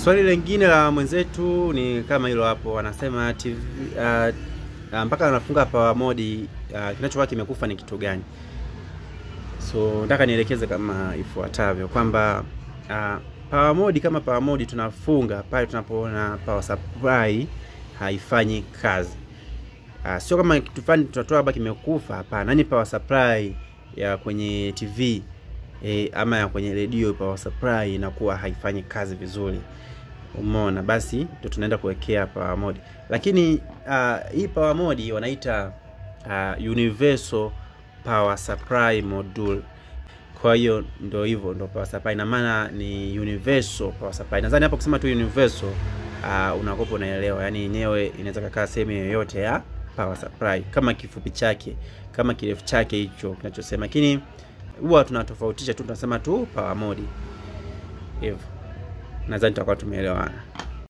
Swali lingine la mwenzetu ni kama hilo hapo, anasema TV uh, uh, mpaka anafunga power mode uh, kinachokuwa kimekufa ni kitu gani? So nataka nielekeze kama ifuatavyo kwamba uh, power mode kama power mode tunafunga pale tunapoona power supply haifanyi kazi. Uh, sio kama kitu fulani tunatoa hapa kimekufa, hapana. Ni power supply ya kwenye TV e, ama ya kwenye redio power supply inakuwa haifanyi kazi vizuri. Umeona, basi ndio tunaenda kuwekea power mode, lakini uh, hii power mode wanaita uh, universal power supply module. Kwa hiyo ndio hivyo, ndio power supply, ina maana ni universal power supply. Nadhani hapo kusema tu universal uh, unakopa unaelewa, yani yenyewe inaweza kukaa sehemu yoyote ya power supply, kama kifupi chake, kama kirefu chake hicho kinachosema, lakini huwa tunatofautisha tu, tunasema tu power mode hivyo. Nadhani tutakuwa tumeelewana.